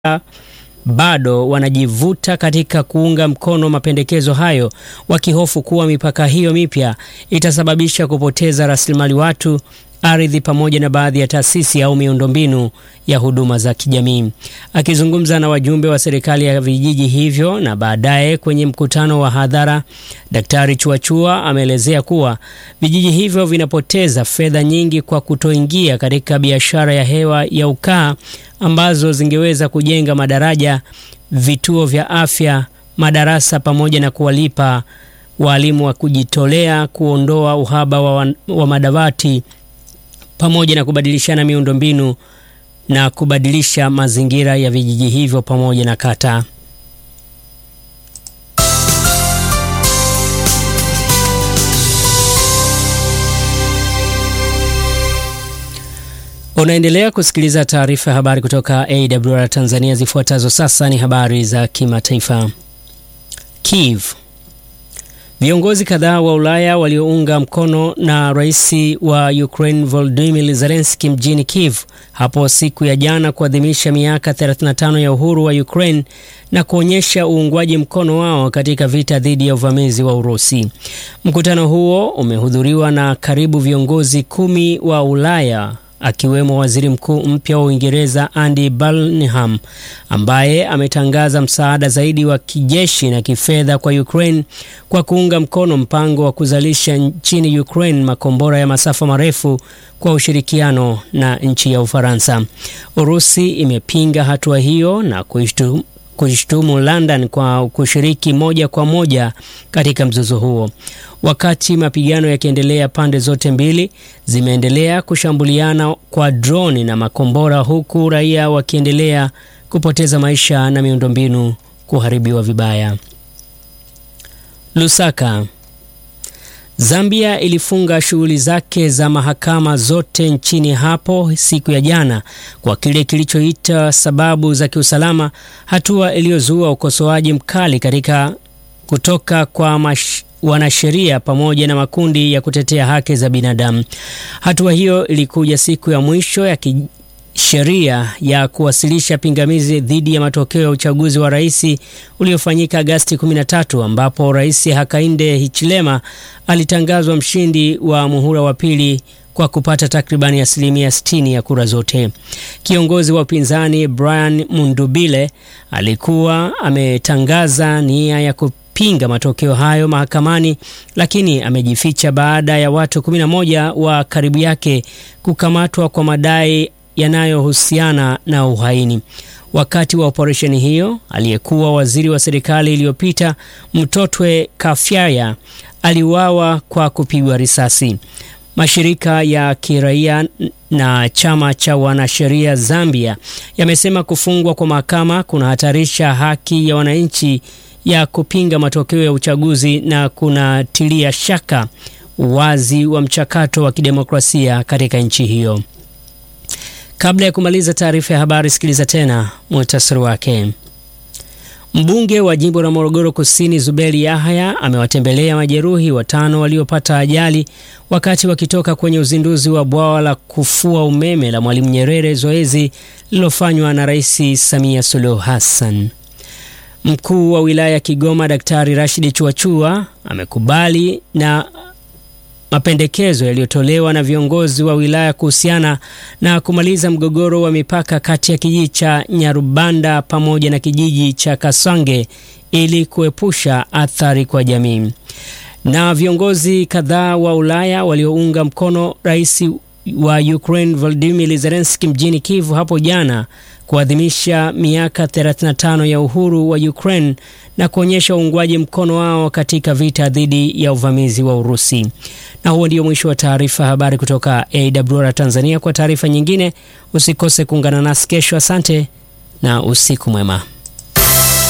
bado wanajivuta katika kuunga mkono mapendekezo hayo, wakihofu kuwa mipaka hiyo mipya itasababisha kupoteza rasilimali watu, ardhi pamoja na baadhi ya taasisi au miundombinu ya huduma za kijamii. Akizungumza na wajumbe wa serikali ya vijiji hivyo na baadaye kwenye mkutano wa hadhara, Daktari Chuachua ameelezea kuwa vijiji hivyo vinapoteza fedha nyingi kwa kutoingia katika biashara ya hewa ya ukaa ambazo zingeweza kujenga madaraja, vituo vya afya, madarasa pamoja na kuwalipa walimu wa kujitolea, kuondoa uhaba wa, wa madawati pamoja na kubadilishana miundombinu na kubadilisha mazingira ya vijiji hivyo pamoja na kata. Unaendelea kusikiliza taarifa ya habari kutoka AWR Tanzania. Zifuatazo sasa ni habari za kimataifa. Kiev. Viongozi kadhaa wa Ulaya waliounga mkono na rais wa Ukraine Volodymyr Zelensky mjini Kiev hapo siku ya jana kuadhimisha miaka 35 ya uhuru wa Ukraine na kuonyesha uungwaji mkono wao katika vita dhidi ya uvamizi wa Urusi. Mkutano huo umehudhuriwa na karibu viongozi kumi wa Ulaya akiwemo waziri mkuu mpya wa Uingereza Andy Burnham ambaye ametangaza msaada zaidi wa kijeshi na kifedha kwa Ukraine kwa kuunga mkono mpango wa kuzalisha nchini Ukraine makombora ya masafa marefu kwa ushirikiano na nchi ya Ufaransa. Urusi imepinga hatua hiyo na kuishtu kuishtumu London kwa kushiriki moja kwa moja katika mzozo huo. Wakati mapigano yakiendelea, pande zote mbili zimeendelea kushambuliana kwa droni na makombora, huku raia wakiendelea kupoteza maisha na miundombinu kuharibiwa vibaya. Lusaka. Zambia ilifunga shughuli zake za mahakama zote nchini hapo siku ya jana kwa kile kilichoita sababu za kiusalama, hatua iliyozua ukosoaji mkali katika kutoka kwa mash, wanasheria pamoja na makundi ya kutetea haki za binadamu. Hatua hiyo ilikuja siku ya mwisho ya sheria ya kuwasilisha pingamizi dhidi ya matokeo ya uchaguzi wa rais uliofanyika Agasti 13 ambapo Rais Hakainde Hichilema alitangazwa mshindi wa muhula wa pili kwa kupata takribani asilimia 60 ya kura zote. Kiongozi wa upinzani Brian Mundubile alikuwa ametangaza nia ya pinga matokeo hayo mahakamani, lakini amejificha baada ya watu 11 wa karibu yake kukamatwa kwa madai yanayohusiana na uhaini. Wakati wa operesheni hiyo, aliyekuwa waziri wa serikali iliyopita Mtotwe Kafyaya aliuawa kwa kupigwa risasi. Mashirika ya kiraia na chama cha wanasheria Zambia yamesema kufungwa kwa mahakama kunahatarisha haki ya wananchi ya kupinga matokeo ya uchaguzi na kunatilia shaka uwazi wa mchakato wa kidemokrasia katika nchi hiyo. Kabla ya kumaliza taarifa ya habari, sikiliza tena muhtasari wake. Mbunge wa jimbo la Morogoro Kusini Zuberi Yahaya amewatembelea majeruhi watano waliopata ajali wakati wakitoka kwenye uzinduzi wa bwawa la kufua umeme la Mwalimu Nyerere, zoezi lililofanywa na Rais Samia Suluhu Hassan. Mkuu wa wilaya ya Kigoma Daktari Rashidi Chuachua amekubali na mapendekezo yaliyotolewa na viongozi wa wilaya kuhusiana na kumaliza mgogoro wa mipaka kati ya kijiji cha Nyarubanda pamoja na kijiji cha Kasange ili kuepusha athari kwa jamii. Na viongozi kadhaa wa Ulaya waliounga mkono rais wa Ukraine Volodymyr Zelensky mjini Kiev hapo jana kuadhimisha miaka 35 ya uhuru wa Ukraine na kuonyesha uungwaji mkono wao katika vita dhidi ya uvamizi wa Urusi. Na huo ndio mwisho wa taarifa habari kutoka AWR Tanzania. Kwa taarifa nyingine usikose kuungana nasi kesho. Asante na usiku mwema.